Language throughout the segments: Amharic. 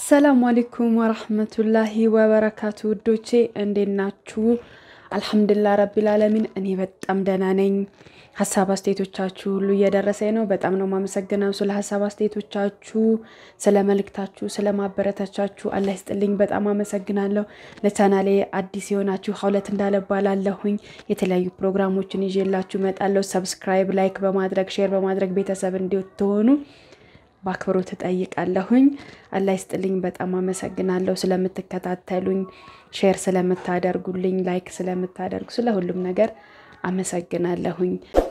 አሰላሙ አሌይኩም ወረህመቱላሂ ወበረካቱ ውዶቼ እንዴት ናችሁ? አልሐምዱሊላህ ረቢል ዓለሚን እኔ በጣም ደህና ነኝ። ሀሳብ አስተያየቶቻችሁ ሁሉ እየደረሰኝ ነው። በጣም ነው ማመሰግነው ስለ ሀሳብ አስተያየቶቻችሁ፣ ስለ መልእክታችሁ፣ ስለ ማበረታቻችሁ አላህ ይስጥልኝ። በጣም አመሰግናለሁ። ለቻናሌ አዲስ የሆናችሁ ሀውለት እንዳለባላለሁኝ የተለያዩ ፕሮግራሞችን ይዤላችሁ እመጣለሁ። ሰብስክራይብ፣ ላይክ በማድረግ ሼር በማድረግ ቤተሰብ እንድትሆኑ በአክብሮት እጠይቃለሁኝ። አላህ ይስጥልኝ። በጣም አመሰግናለሁ ስለምትከታተሉኝ፣ ሼር ስለምታደርጉልኝ፣ ላይክ ስለምታደርጉ፣ ስለ ሁሉም ነገር አመሰግናለሁኝ።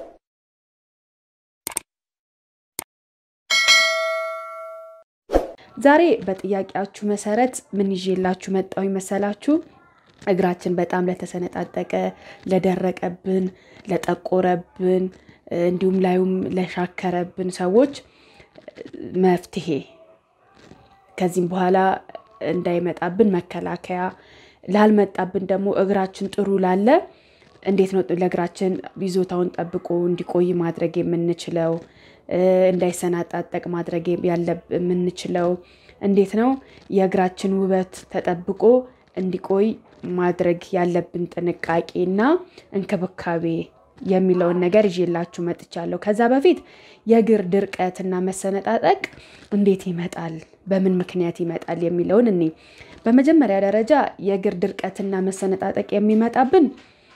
ዛሬ በጥያቄያችሁ መሰረት ምን ይዤላችሁ መጣሁኝ መሰላችሁ? እግራችን በጣም ለተሰነጣጠቀ፣ ለደረቀብን፣ ለጠቆረብን እንዲሁም ላዩም ለሻከረብን ሰዎች መፍትሄ ከዚህም በኋላ እንዳይመጣብን መከላከያ ላልመጣብን ደግሞ እግራችን ጥሩ ላለ እንዴት ነው ለእግራችን ይዞታውን ጠብቆ እንዲቆይ ማድረግ የምንችለው? እንዳይሰናጣጠቅ ማድረግ የምንችለው እንዴት ነው? የእግራችን ውበት ተጠብቆ እንዲቆይ ማድረግ ያለብን ጥንቃቄና እንክብካቤ የሚለውን ነገር ይዤላችሁ መጥቻለሁ። ከዛ በፊት የእግር ድርቀትና መሰነጣጠቅ እንዴት ይመጣል፣ በምን ምክንያት ይመጣል የሚለውን እኔ በመጀመሪያ ደረጃ የእግር ድርቀትና መሰነጣጠቅ የሚመጣብን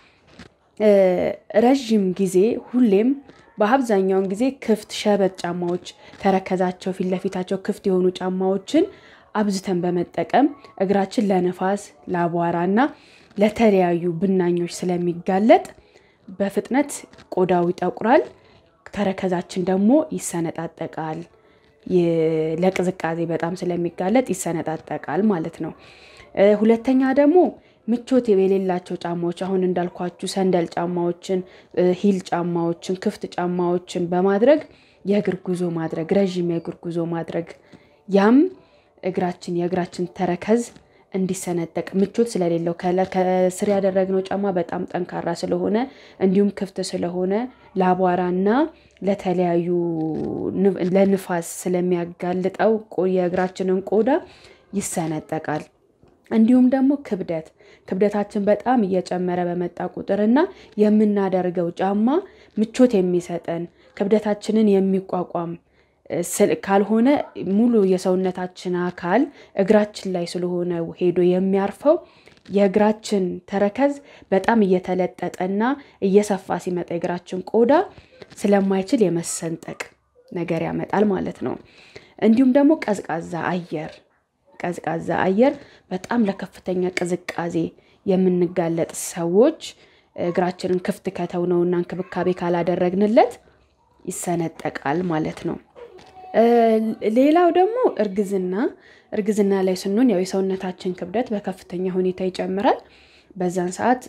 ረዥም ጊዜ ሁሌም በአብዛኛውን ጊዜ ክፍት ሸበጥ ጫማዎች ተረከዛቸው ፊት ለፊታቸው ክፍት የሆኑ ጫማዎችን አብዝተን በመጠቀም እግራችን ለንፋስ ለአቧራና ለተለያዩ ብናኞች ስለሚጋለጥ በፍጥነት ቆዳው ይጠቁራል። ተረከዛችን ደግሞ ይሰነጣጠቃል። ለቅዝቃዜ በጣም ስለሚጋለጥ ይሰነጣጠቃል ማለት ነው። ሁለተኛ ደግሞ ምቾት የሌላቸው ጫማዎች አሁን እንዳልኳችሁ ሰንደል ጫማዎችን፣ ሂል ጫማዎችን፣ ክፍት ጫማዎችን በማድረግ የእግር ጉዞ ማድረግ ረዥም የእግር ጉዞ ማድረግ ያም እግራችን የእግራችን ተረከዝ እንዲሰነጠቅ ምቾት ስለሌለው ከስር ያደረግነው ጫማ በጣም ጠንካራ ስለሆነ እንዲሁም ክፍት ስለሆነ ለአቧራና ለተለያዩ ለንፋስ ስለሚያጋልጠው የእግራችንን ቆዳ ይሰነጠቃል። እንዲሁም ደግሞ ክብደት ክብደታችን በጣም እየጨመረ በመጣ ቁጥርና የምናደርገው ጫማ ምቾት የሚሰጠን ክብደታችንን የሚቋቋም ካልሆነ ሙሉ የሰውነታችን አካል እግራችን ላይ ስለሆነ ሄዶ የሚያርፈው የእግራችን ተረከዝ በጣም እየተለጠጠና እየሰፋ ሲመጣ የእግራችን ቆዳ ስለማይችል የመሰንጠቅ ነገር ያመጣል ማለት ነው። እንዲሁም ደግሞ ቀዝቃዛ አየር ቀዝቃዛ አየር በጣም ለከፍተኛ ቅዝቃዜ የምንጋለጥ ሰዎች እግራችንን ክፍት ከተውነውና እንክብካቤ ካላደረግንለት ይሰነጠቃል ማለት ነው። ሌላው ደግሞ እርግዝና እርግዝና ላይ ስንሆን ያው የሰውነታችን ክብደት በከፍተኛ ሁኔታ ይጨምራል። በዛን ሰዓት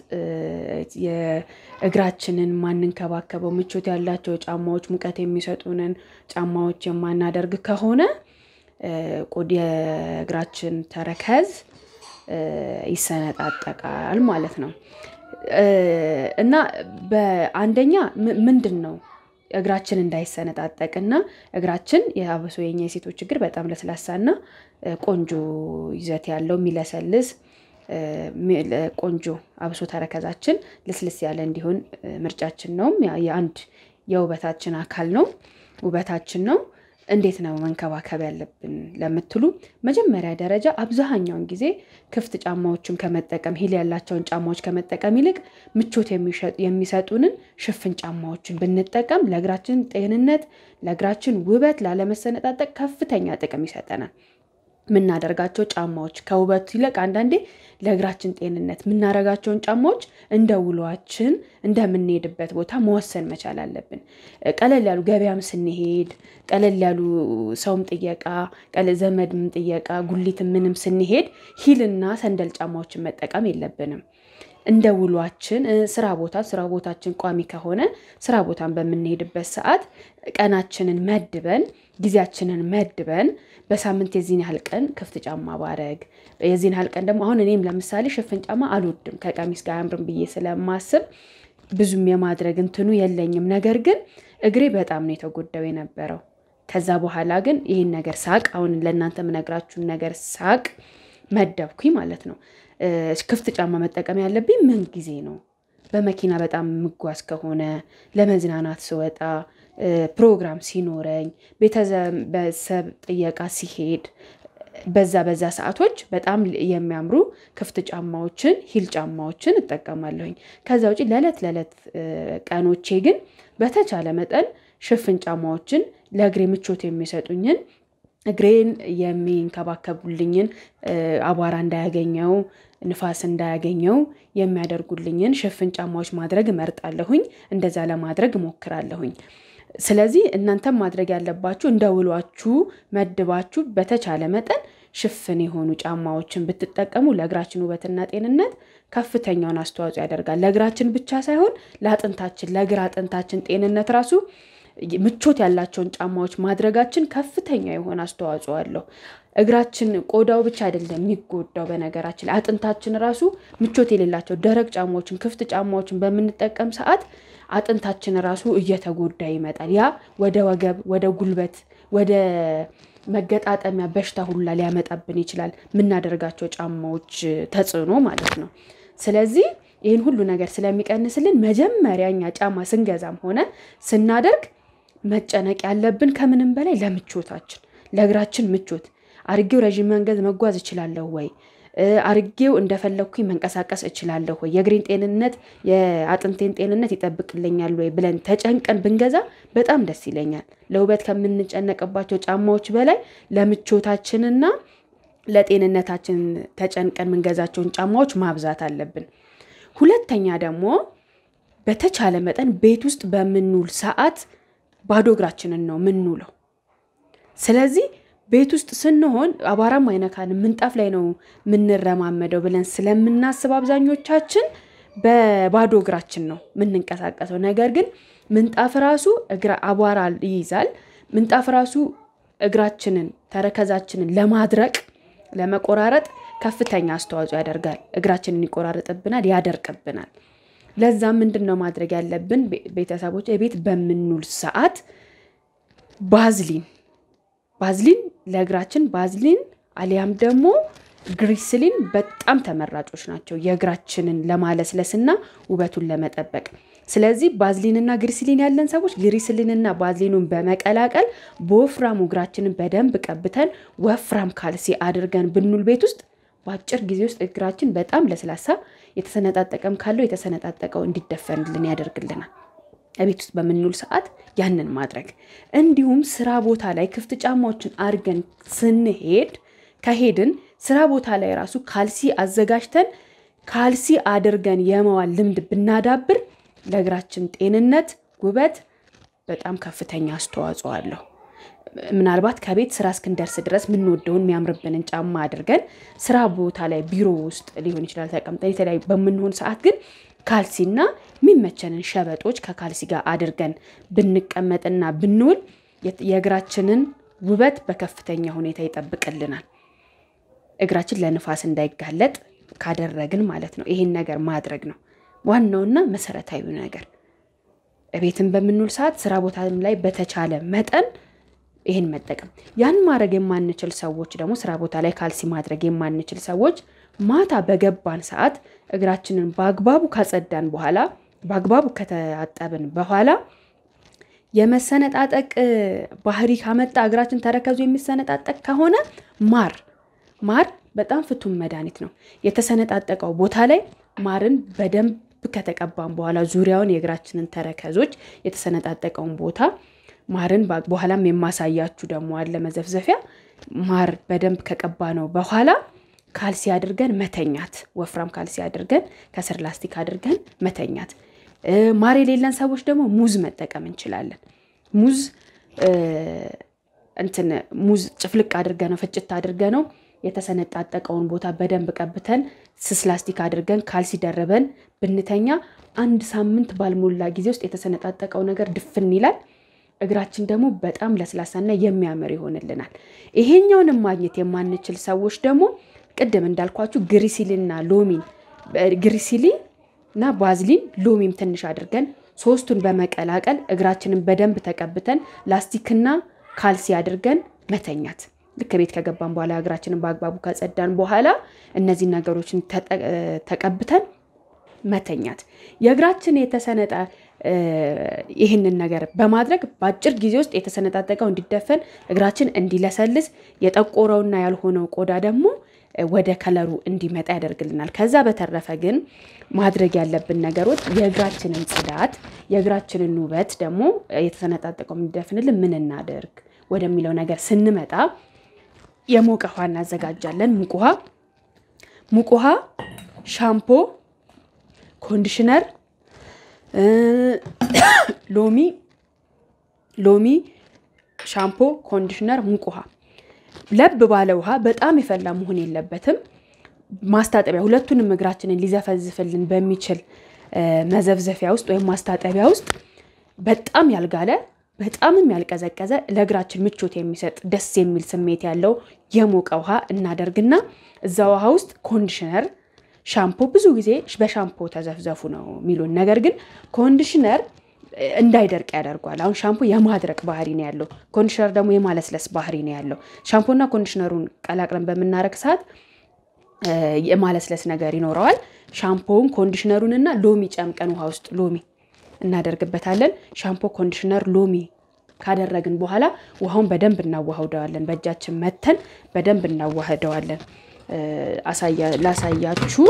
የእግራችንን ማንንከባከበው ምቾት ያላቸው ጫማዎች፣ ሙቀት የሚሰጡንን ጫማዎች የማናደርግ ከሆነ የእግራችን ተረከዝ ይሰነጣጠቃል ማለት ነው እና በአንደኛ ምንድን ነው እግራችን እንዳይሰነጣጠቅና እግራችን የአብሶ የኛ የሴቶች እግር በጣም ለስላሳና ቆንጆ ይዘት ያለው የሚለሰልስ ቆንጆ አብሶ ተረከዛችን ልስልስ ያለ እንዲሆን ምርጫችን ነው። የአንድ የውበታችን አካል ነው፣ ውበታችን ነው። እንዴት ነው መንከባከብ ያለብን ለምትሉ መጀመሪያ ደረጃ አብዛኛውን ጊዜ ክፍት ጫማዎችን ከመጠቀም ሂል ያላቸውን ጫማዎች ከመጠቀም ይልቅ ምቾት የሚሰጡንን ሽፍን ጫማዎችን ብንጠቀም ለእግራችን ጤንነት፣ ለእግራችን ውበት፣ ላለመሰነጣጠቅ ከፍተኛ ጥቅም ይሰጠናል። የምናደርጋቸው ጫማዎች ከውበቱ ይልቅ አንዳንዴ ለእግራችን ጤንነት የምናደርጋቸውን ጫማዎች እንደ ውሏችን እንደምንሄድበት ቦታ መወሰን መቻል አለብን። ቀለል ያሉ ገበያም ስንሄድ ቀለል ያሉ ሰውም ጥየቃ ዘመድም ጥየቃ ጉሊት ምንም ስንሄድ ሂልና ሰንደል ጫማዎችን መጠቀም የለብንም። እንደ ውሏችን ስራ ቦታ ስራ ቦታችን ቋሚ ከሆነ ስራ ቦታን በምንሄድበት ሰዓት ቀናችንን መድበን ጊዜያችንን መድበን በሳምንት የዚህን ያህል ቀን ክፍት ጫማ ባረግ የዚህን ያህል ቀን ደግሞ አሁን እኔም ለምሳሌ ሽፍን ጫማ አልወድም ከቀሚስ ጋር አያምርም ብዬ ስለማስብ ብዙም የማድረግ እንትኑ የለኝም። ነገር ግን እግሬ በጣም ነው የተጎዳው የነበረው ከዛ በኋላ ግን ይህን ነገር ሳቅ አሁን ለእናንተ የምነግራችሁን ነገር ሳቅ መደብኩኝ ማለት ነው። ክፍት ጫማ መጠቀም ያለብኝ ምን ጊዜ ነው? በመኪና በጣም የምጓዝ ከሆነ ለመዝናናት ስወጣ፣ ፕሮግራም ሲኖረኝ፣ ቤተሰብ ጥየቃ ሲሄድ በዛ በዛ ሰዓቶች በጣም የሚያምሩ ክፍት ጫማዎችን ሂል ጫማዎችን እጠቀማለሁኝ። ከዛ ውጪ ለዕለት ለዕለት ቀኖቼ ግን በተቻለ መጠን ሽፍን ጫማዎችን ለእግሬ ምቾት የሚሰጡኝን እግሬን የሚንከባከቡልኝን አቧራ እንዳያገኘው ንፋስ እንዳያገኘው የሚያደርጉልኝን ሽፍን ጫማዎች ማድረግ እመርጣለሁኝ። እንደዛ ለማድረግ እሞክራለሁኝ። ስለዚህ እናንተም ማድረግ ያለባችሁ እንደ ውሏችሁ መድባችሁ በተቻለ መጠን ሽፍን የሆኑ ጫማዎችን ብትጠቀሙ ለእግራችን ውበትና ጤንነት ከፍተኛውን አስተዋጽኦ ያደርጋል። ለእግራችን ብቻ ሳይሆን ለአጥንታችን ለእግር አጥንታችን ጤንነት ራሱ ምቾት ያላቸውን ጫማዎች ማድረጋችን ከፍተኛ የሆነ አስተዋጽኦ አለው። እግራችን ቆዳው ብቻ አይደለም የሚጎዳው። በነገራችን ላይ አጥንታችን ራሱ ምቾት የሌላቸው ደረቅ ጫማዎችን ክፍት ጫማዎችን በምንጠቀም ሰዓት አጥንታችን ራሱ እየተጎዳ ይመጣል። ያ ወደ ወገብ፣ ወደ ጉልበት፣ ወደ መገጣጠሚያ በሽታ ሁላ ሊያመጣብን ይችላል። የምናደርጋቸው ጫማዎች ተጽዕኖ ማለት ነው። ስለዚህ ይህን ሁሉ ነገር ስለሚቀንስልን መጀመሪያ እኛ ጫማ ስንገዛም ሆነ ስናደርግ መጨነቅ ያለብን ከምንም በላይ ለምቾታችን፣ ለእግራችን ምቾት አርጌው ረዥም መንገድ መጓዝ እችላለሁ ወይ? አርጌው እንደፈለግኩኝ መንቀሳቀስ እችላለሁ ወይ? የእግሬን ጤንነት የአጥንቴን ጤንነት ይጠብቅልኛል ወይ ብለን ተጨንቀን ብንገዛ በጣም ደስ ይለኛል። ለውበት ከምንጨነቅባቸው ጫማዎች በላይ ለምቾታችንና ለጤንነታችን ተጨንቀን የምንገዛቸውን ጫማዎች ማብዛት አለብን። ሁለተኛ ደግሞ በተቻለ መጠን ቤት ውስጥ በምንውል ሰዓት ባዶ እግራችንን ነው የምንውለው። ስለዚህ ቤት ውስጥ ስንሆን አቧራም አይነካንም፣ ምንጣፍ ላይ ነው የምንረማመደው ብለን ስለምናስብ አብዛኞቻችን በባዶ እግራችን ነው የምንንቀሳቀሰው። ነገር ግን ምንጣፍ ራሱ አቧራ ይይዛል። ምንጣፍ ራሱ እግራችንን ተረከዛችንን ለማድረቅ ለመቆራረጥ ከፍተኛ አስተዋጽኦ ያደርጋል። እግራችንን ይቆራረጥብናል፣ ያደርቅብናል። ለዛም ምንድን ነው ማድረግ ያለብን ቤተሰቦች? ቤት በምንውል ሰዓት ባዝሊን ባዝሊን ለእግራችን ባዝሊን አሊያም ደግሞ ግሪስሊን በጣም ተመራጮች ናቸው የእግራችንን ለማለስለስና ውበቱን ለመጠበቅ። ስለዚህ ባዝሊንና ግሪስሊን ያለን ሰዎች ግሪስሊንና ባዝሊኑን በመቀላቀል በወፍራሙ እግራችንን በደንብ ቀብተን ወፍራም ካልሲ አድርገን ብንውል ቤት ውስጥ በአጭር ጊዜ ውስጥ እግራችን በጣም ለስላሳ የተሰነጣጠቀም ካለው የተሰነጣጠቀው እንዲደፈንልን ያደርግልናል። ቤት ውስጥ በምንውል ሰዓት ያንን ማድረግ እንዲሁም ስራ ቦታ ላይ ክፍት ጫማዎችን አድርገን ስንሄድ ከሄድን ስራ ቦታ ላይ ራሱ ካልሲ አዘጋጅተን ካልሲ አድርገን የመዋል ልምድ ብናዳብር ለእግራችን ጤንነት፣ ውበት በጣም ከፍተኛ አስተዋጽኦ አለው። ምናልባት ከቤት ስራ እስክንደርስ ድረስ የምንወደውን የሚያምርብንን ጫማ አድርገን ስራ ቦታ ላይ ቢሮ ውስጥ ሊሆን ይችላል ተቀምጠን የተለያዩ በምንሆን ሰዓት ግን ካልሲና የሚመቸንን ሸበጦች ከካልሲ ጋር አድርገን ብንቀመጥና ብንውል የእግራችንን ውበት በከፍተኛ ሁኔታ ይጠብቅልናል። እግራችን ለንፋስ እንዳይጋለጥ ካደረግን ማለት ነው። ይሄን ነገር ማድረግ ነው ዋናውና መሰረታዊ ነገር። ቤትን በምንውል ሰዓት ስራ ቦታም ላይ በተቻለ መጠን ይህን መጠቀም። ያን ማድረግ የማንችል ሰዎች ደግሞ ስራ ቦታ ላይ ካልሲ ማድረግ የማንችል ሰዎች ማታ በገባን ሰዓት እግራችንን በአግባቡ ካጸዳን በኋላ በአግባቡ ከተአጠብን በኋላ የመሰነጣጠቅ ባህሪ ካመጣ እግራችን ተረከዙ የሚሰነጣጠቅ ከሆነ ማር ማር በጣም ፍቱን መድኃኒት ነው። የተሰነጣጠቀው ቦታ ላይ ማርን በደንብ ከተቀባን በኋላ ዙሪያውን የእግራችንን ተረከዞች የተሰነጣጠቀውን ቦታ ማርን በኋላም የማሳያችሁ ደግሞ አለ መዘፍዘፊያ ማር በደንብ ከቀባ ነው በኋላ ካልሲ አድርገን መተኛት፣ ወፍራም ካልሲ አድርገን ከስር ላስቲክ አድርገን መተኛት። ማር የሌለን ሰዎች ደግሞ ሙዝ መጠቀም እንችላለን። ሙዝ እንትን ሙዝ ጭፍልቅ አድርገ ነው ፍጭት አድርገ ነው የተሰነጣጠቀውን ቦታ በደንብ ቀብተን ስስ ላስቲክ አድርገን ካልሲ ደርበን ብንተኛ አንድ ሳምንት ባልሞላ ጊዜ ውስጥ የተሰነጣጠቀው ነገር ድፍን ይላል። እግራችን ደግሞ በጣም ለስላሳና የሚያምር ይሆንልናል። ይሄኛውንም ማግኘት የማንችል ሰዎች ደግሞ ቅድም እንዳልኳችሁ ግሪሲሊንና ሎሚን ግሪሲሊ እና ባዝሊን ሎሚም ትንሽ አድርገን ሶስቱን በመቀላቀል እግራችንን በደንብ ተቀብተን ላስቲክና ካልሲ አድርገን መተኛት። ልክ ቤት ከገባን በኋላ እግራችንን በአግባቡ ከጸዳን በኋላ እነዚህን ነገሮችን ተቀብተን መተኛት። የእግራችን የተሰነጠ ይህንን ነገር በማድረግ በአጭር ጊዜ ውስጥ የተሰነጣጠቀው እንዲደፈን እግራችን እንዲለሰልስ የጠቆረውና ያልሆነው ቆዳ ደግሞ ወደ ከለሩ እንዲመጣ ያደርግልናል። ከዛ በተረፈ ግን ማድረግ ያለብን ነገሮች የእግራችንን ጽዳት፣ የእግራችንን ውበት ደግሞ የተሰነጣጠቀው እንዲደፍንልን ምን እናደርግ ወደሚለው ነገር ስንመጣ የሞቀ ውሃ እናዘጋጃለን። ሙቅ ውሃ ሙቅ ውሃ፣ ሻምፖ፣ ኮንዲሽነር፣ ሎሚ ሎሚ፣ ሻምፖ፣ ኮንዲሽነር፣ ሙቅ ውሃ ለብ ባለ ውሃ በጣም የፈላ መሆን የለበትም። ማስታጠቢያ ሁለቱንም እግራችንን ሊዘፈዝፍልን በሚችል መዘፍዘፊያ ውስጥ ወይም ማስታጠቢያ ውስጥ በጣም ያልጋለ በጣምም ያልቀዘቀዘ ለእግራችን ምቾት የሚሰጥ ደስ የሚል ስሜት ያለው የሞቀ ውሃ እናደርግና እዛ ውሃ ውስጥ ኮንዲሽነር፣ ሻምፖ ብዙ ጊዜ በሻምፖ ተዘፍዘፉ ነው የሚሉን። ነገር ግን ኮንዲሽነር እንዳይደርቅ ያደርጓል። አሁን ሻምፖ የማድረቅ ባህሪ ነው ያለው፣ ኮንዲሽነር ደግሞ የማለስለስ ባህሪ ነው ያለው። ሻምፖና ኮንዲሽነሩን ቀላቅለን በምናረግ ሰዓት የማለስለስ ነገር ይኖረዋል። ሻምፖውን ኮንዲሽነሩንና ሎሚ ጨምቀን ውሃ ውስጥ ሎሚ እናደርግበታለን። ሻምፖ፣ ኮንዲሽነር፣ ሎሚ ካደረግን በኋላ ውሃውን በደንብ እናዋህደዋለን። በእጃችን መተን በደንብ እናዋህደዋለን። ላሳያችሁ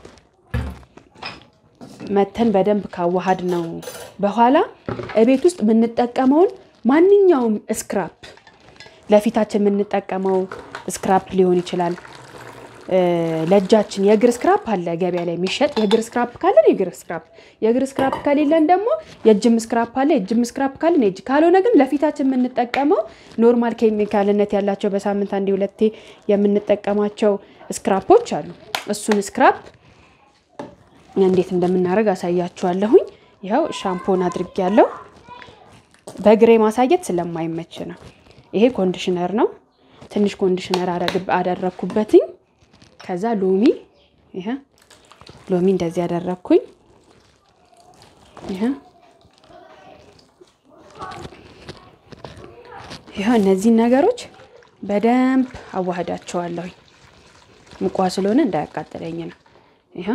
መተን በደንብ ካዋሃድ ነው በኋላ እቤት ውስጥ የምንጠቀመውን ማንኛውም ስክራፕ ለፊታችን የምንጠቀመው ስክራፕ ሊሆን ይችላል። ለእጃችን የእግር ስክራፕ አለ ገበያ ላይ የሚሸጥ የእግር ስክራፕ ካለን የእግር ስክራፕ፣ የእግር ስክራፕ ከሌለን ደግሞ የእጅም ስክራፕ አለ። የእጅም ስክራፕ ካለን የእጅ ካልሆነ ግን ለፊታችን የምንጠቀመው ኖርማል ኬሚካልነት ያላቸው በሳምንት አንዴ ሁለቴ የምንጠቀማቸው ስክራፖች አሉ። እሱን ስክራፕ እንዴት እንደምናደርግ አሳያችኋለሁኝ። ይኸው ሻምፖን አድርጌያለሁ። በግሬ ማሳየት ስለማይመች ነው። ይሄ ኮንዲሽነር ነው። ትንሽ ኮንዲሽነር አደረግኩበትኝ። ከዛ ሎሚ ይሄ ሎሚ እንደዚህ ያደረግኩኝ። ይሄ ይሄ እነዚህን ነገሮች በደንብ አዋህዳቸዋለሁኝ። ሙቋ ስለሆነ እንዳያቃጥለኝ ነው። ይሄ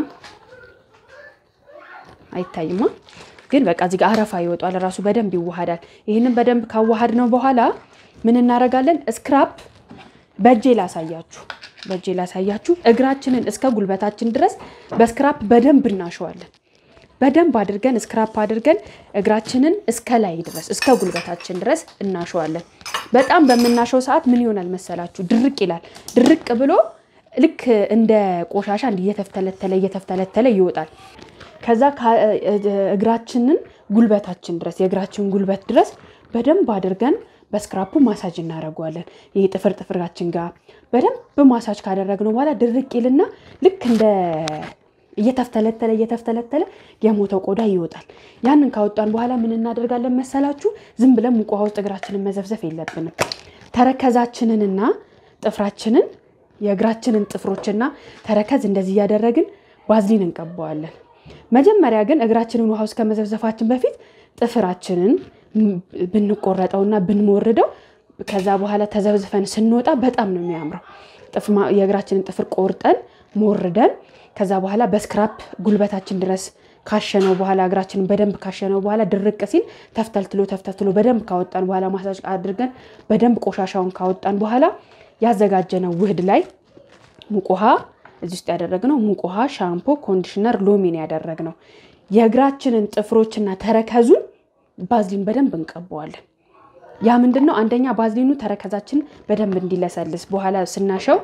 አይታይማ ግን በቃ እዚህ ጋር አረፋ ይወጣል። ራሱ በደንብ ይዋሃዳል። ይህንን በደንብ ካዋሃድ ነው በኋላ ምን እናደርጋለን? ስክራፕ በእጄ ላሳያችሁ፣ በእጄ ላሳያችሁ። እግራችንን እስከ ጉልበታችን ድረስ በስክራፕ በደንብ እናሸዋለን። በደንብ አድርገን ስክራፕ አድርገን እግራችንን እስከ ላይ ድረስ እስከ ጉልበታችን ድረስ እናሸዋለን። በጣም በምናሸው ሰዓት ምን ይሆናል መሰላችሁ? ድርቅ ይላል። ድርቅ ብሎ ልክ እንደ ቆሻሻ እንዲህ እየተፍተለተለ እየተፍተለተለ ይወጣል። ከዛ እግራችንን ጉልበታችን ድረስ የእግራችን ጉልበት ድረስ በደንብ አድርገን በስክራፑ ማሳጅ እናደርገዋለን። ይህ ጥፍር ጥፍራችን ጋር በደንብ ማሳጅ ካደረግነው በኋላ ድርቅ ይልና ልክ እንደ እየተፍተለተለ እየተፍተለተለ የሞተው ቆዳ ይወጣል። ያንን ካወጣን በኋላ ምን እናደርጋለን መሰላችሁ? ዝም ብለን ሙቅ ውሃ ውስጥ እግራችንን መዘፍዘፍ የለብንም። ተረከዛችንንና ጥፍራችንን የእግራችንን ጥፍሮችና ተረከዝ እንደዚህ እያደረግን ባዝሊን እንቀባዋለን። መጀመሪያ ግን እግራችንን ውሃ ውስጥ ከመዘፍዘፋችን በፊት ጥፍራችንን ብንቆረጠውና ብንሞርደው ከዛ በኋላ ተዘብዝፈን ስንወጣ በጣም ነው የሚያምረው። የእግራችንን ጥፍር ቆርጠን ሞርደን ከዛ በኋላ በስክራፕ ጉልበታችን ድረስ ካሸነው በኋላ እግራችንን በደንብ ካሸነው በኋላ ድርቅ ሲል ተፍተልትሎ ተፍተልትሎ በደንብ ካወጣን በኋላ ማሳጅ አድርገን በደንብ ቆሻሻውን ካወጣን በኋላ ያዘጋጀነው ውህድ ላይ ሙቅ ውሃ እዚህ ውስጥ ያደረግነው ሙቅ ውሃ፣ ሻምፖ፣ ኮንዲሽነር፣ ሎሚን ያደረግነው የእግራችንን ጥፍሮችና ተረከዙን ባዝሊን በደንብ እንቀበዋለን። ያ ምንድን ነው? አንደኛ ባዝሊኑ ተረከዛችን በደንብ እንዲለሰልስ በኋላ ስናሸው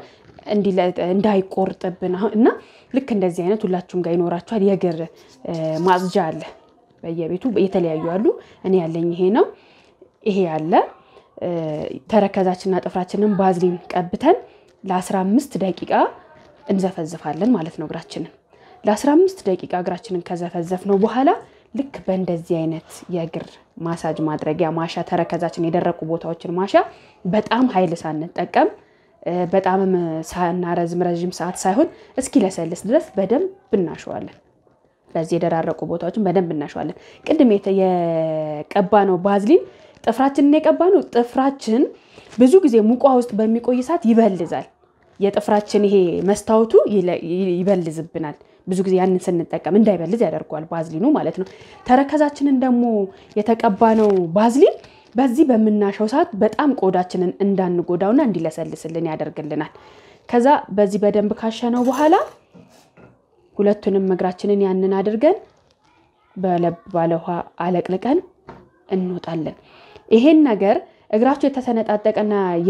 እንዳይቆርጥብን እና ልክ እንደዚህ አይነት ሁላችሁም ጋር ይኖራችኋል። የእግር ማጽጃ አለ በየቤቱ የተለያዩ አሉ። እኔ ያለኝ ይሄ ነው። ይሄ ያለ ተረከዛችንና ጥፍራችንን ባዝሊን ቀብተን ለ15 ደቂቃ እንዘፈዝፋለን ማለት ነው እግራችንን ለ15 ደቂቃ እግራችንን ከዘፈዘፍ ነው በኋላ ልክ በእንደዚህ አይነት የእግር ማሳጅ ማድረጊያ ማሻ ተረከዛችን የደረቁ ቦታዎችን ማሻ በጣም ኃይል ሳንጠቀም በጣምም ሳናረዝም ረዥም ሰዓት ሳይሆን እስኪለሰልስ ድረስ በደንብ እናሸዋለን። በዚህ የደራረቁ ቦታዎችን በደንብ እናሸዋለን። ቅድም የቀባነው ባዝሊን ጥፍራችንን የቀባነው ጥፍራችን ብዙ ጊዜ ሙቋ ውስጥ በሚቆይ ሰዓት ይበልዛል። የጥፍራችን ይሄ መስታወቱ ይበልዝብናል። ብዙ ጊዜ ያንን ስንጠቀም እንዳይበልዝ ያደርገዋል ባዝሊኑ ማለት ነው። ተረከዛችንን ደግሞ የተቀባነው ባዝሊን በዚህ በምናሸው ሰዓት በጣም ቆዳችንን እንዳንጎዳውና እንዲለሰልስልን ያደርግልናል። ከዛ በዚህ በደንብ ካሸነው በኋላ ሁለቱንም እግራችንን ያንን አድርገን በለብ ባለ ውሃ አለቅልቀን እንወጣለን። ይሄን ነገር እግራችሁ የተሰነጣጠቀና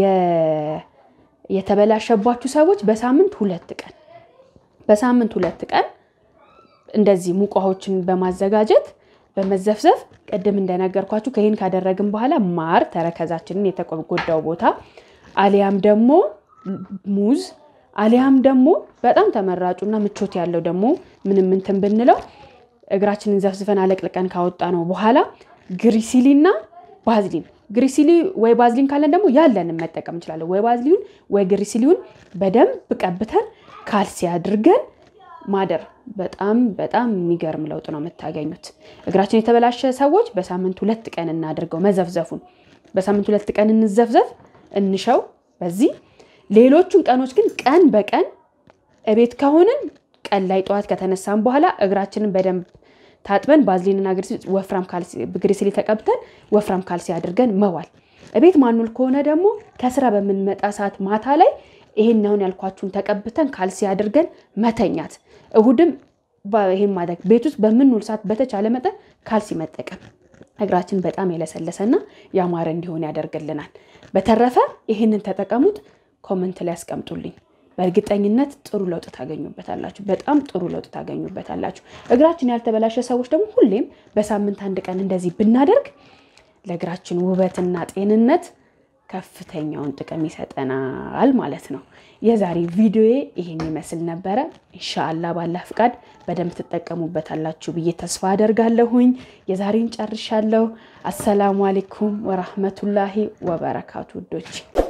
የተበላሸባችሁ ሰዎች በሳምንት ሁለት ቀን በሳምንት ሁለት ቀን እንደዚህ ሙቅ ውሃዎችን በማዘጋጀት በመዘፍዘፍ ቅድም እንደነገርኳችሁ ከይህን ካደረግን በኋላ ማር ተረከዛችንን የተጎዳው ቦታ አሊያም ደግሞ ሙዝ አሊያም ደግሞ በጣም ተመራጩና ምቾት ያለው ደግሞ ምንም እንትን ብንለው እግራችንን ዘፍዝፈን አለቅልቀን ካወጣ ነው በኋላ ግሪሲሊና ባዝሊን ግሪሲሊ ወይ ባዝሊን ካለን ደግሞ ያለንን መጠቀም እንችላለን። ወይ ባዝሊውን ወይ ግሪሲሊውን በደንብ ቀብተን ካልሲ አድርገን ማደር በጣም በጣም የሚገርም ለውጥ ነው የምታገኙት። እግራችን የተበላሸ ሰዎች በሳምንት ሁለት ቀን እናድርገው መዘፍዘፉን። በሳምንት ሁለት ቀን እንዘፍዘፍ እንሸው። በዚህ ሌሎቹን ቀኖች ግን ቀን በቀን እቤት ከሆንን ቀን ላይ ጠዋት ከተነሳን በኋላ እግራችንን በደንብ ታጥበን ባዝሊንና ወፍራም ግሪሲሊ ተቀብተን ወፍራም ካልሲ አድርገን መዋል። እቤት ማኑል ከሆነ ደግሞ ከስራ በምንመጣ ሰዓት ማታ ላይ ይሄን አሁን ያልኳችሁን ተቀብተን ካልሲ አድርገን መተኛት። እሁድም ይሄን ማድረግ ቤት ውስጥ በምንውል ሰዓት በተቻለ መጠን ካልሲ መጠቀም እግራችን በጣም የለሰለሰና ያማረ እንዲሆን ያደርግልናል። በተረፈ ይህንን ተጠቀሙት። ኮመንት ላይ ያስቀምጡልኝ። በእርግጠኝነት ጥሩ ለውጥ ታገኙበታላችሁ። በጣም ጥሩ ለውጥ ታገኙበታላችሁ። እግራችን ያልተበላሸ ሰዎች ደግሞ ሁሌም በሳምንት አንድ ቀን እንደዚህ ብናደርግ ለእግራችን ውበትና ጤንነት ከፍተኛውን ጥቅም ይሰጠናል ማለት ነው። የዛሬ ቪዲዮዬ ይሄን ይመስል ነበረ። ኢንሻአላ ባላ ፍቃድ በደንብ ትጠቀሙበታላችሁ ብዬ ተስፋ አደርጋለሁኝ። የዛሬን ጨርሻለሁ። አሰላሙ አሌይኩም ወራህመቱላሂ ወበረካቱ ውዶች